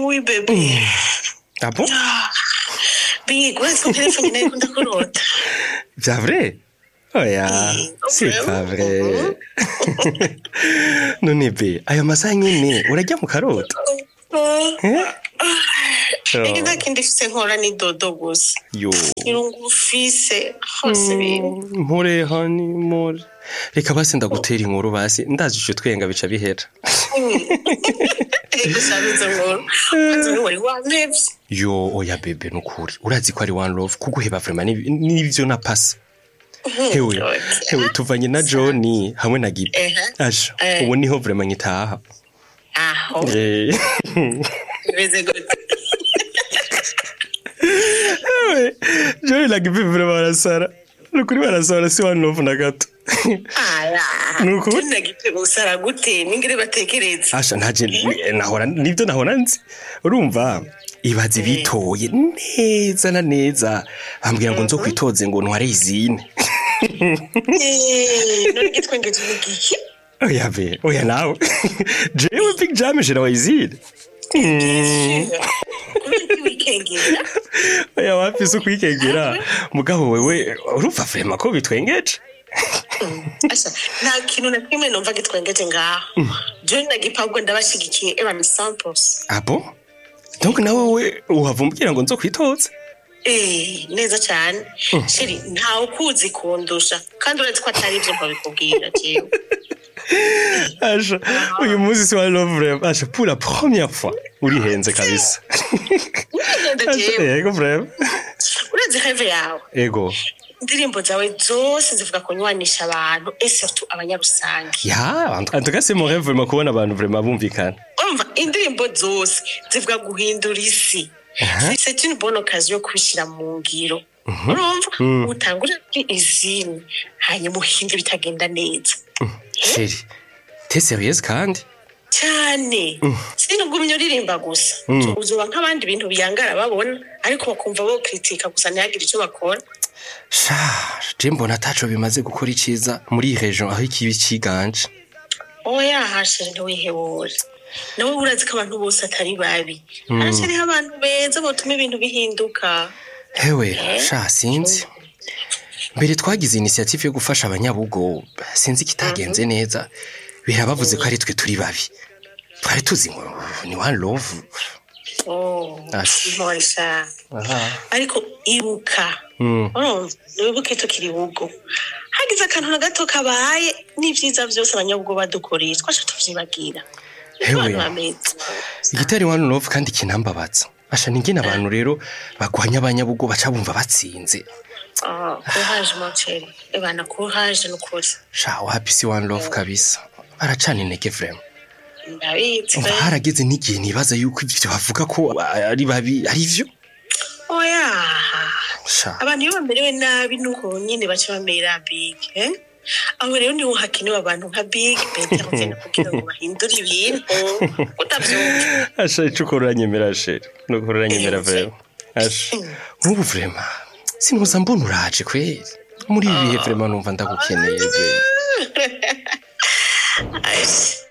oui bebe Ah bon big urazi ko telefone nayo ikunda kurota Vya vrai Oya, Eh, c'est vraiment? pas vrai. None be, ayo masaha nyene urajya mu karota? Eh? ege nta kindi mfise nkora ni dodo gusa Yo. irungu ufise hose biri Mpore hani mpore. Reka basi ndagutera inkuru basi ndazije twenga bica bihera. ego sabizo nkuru kwanza ni wari wampevye Yo, oya bebe nukuri. Urazi ko ari one love kuguheba vraiment ni- nivyo napasa. Hewe, Okay. hewe tuvanye na Johnny hamwe na Gibi. Ehe. Asha, Eh. ubu niho vraiment ngitaha. aho Eh. bimeze gute Ewe, Johnny na Gibi vraiment barasara. Nukuri barasara si one love na gato. ara Nuko? tunagite gusara gute ningire batekereza Asha ntaje nahora nibyo nahora nzi. Urumva? Ibaze bitoye neza na neza. Bambwira ngo nzo kwitoze ngo ntware izine. Eh, none gitwengeje mu gihe Oya be, oya nawe. Jewe Big Jam jira wayizire. kubera wikengera Oya wapi se kwikegera. Mugabo wewe urumva vrema ko bitwengeje. asa nta kintu na kimwe numva gitwengeje ngaho john na gipabwo ndabashigikiye evan samples Abo? Donc nawe we uhavumbwira ngo nzo kwitoza? Eh, neza cyane shiri ntawe ukuzi kundusha kandi uretse ko atari ibyo mbabikubwira jewe Asha, uyu munsi si wa love vrema. Asha, pour la première fois urihenze kabisa. Ugenda Asha, jewe yego vrema. uretse heve yawe Ego. indirimbo zawe zose zivuga kunywanisha abantu et surtout abanyarusange Ya, en tout cas c'est mon rêve vraiment kubona abantu vraiment bumvikana. umva indirimbo zose zivuga guhindura isi c'est une bonne occasion yo kubishyira mu ngiro urumva utangure kuri izini hanyuma uhindura bitagenda neza Chérie, t'es sérieuse kandi? cyane sinugumye uririmba gusa uzuba nk'abandi bintu biyangara babona ariko bakumva bo kritika gusa ntihagire icyo bakora Sha, je mbona ataco bimaze gukora iciza muri iyi region aho ikibi ciganje. oya hashire ntiwihebure nawe urazi ko abantu bose atari babi haracariho abantu beza botuma ibintu bihinduka Hewe, sha sinzi. Mbere twagize initiative yo gufasha abanyabugo, sinzi kitagenze neza. Birabavuze ko ari twe turi babi. Twari tuzi ngo ni one love. Oh, Ash. intore sha Aha. ariko ibuka Mm. urumva wibuke tukiri bugo hagize akantu na gato kabaye n'ivyiza vyose abanyabugo badukoreye twasha tuvyibagira Hewe. abantu bameze Igitari one love kandi kinambabaza. Asha ningene abantu rero bagwanya abanyabugo baca bumva batsinze. Ah, courage mon chéri ebana courage nukuri Sha wapi si one love kabisa. Baracana intege vraiment. ndabizi Umva harageze n'igihe nibaza yuko ivyo bavuga ko ari babi ari vyo. oya Sha. abantu iyo bamerewe nabi nuko nyine baca bamera big eh? aho rero niho hakenewe abantu nka big betervene kugira ngo bahindure ibintu utavyumva Asha icuko uranyemera sheri. Nuko uranyemera vraiment. Asha. Nk'ubu vraiment. Sinuza mbona uraje kweri. Muri ibi bihe vraiment numva ndagukeneye. be. Aish,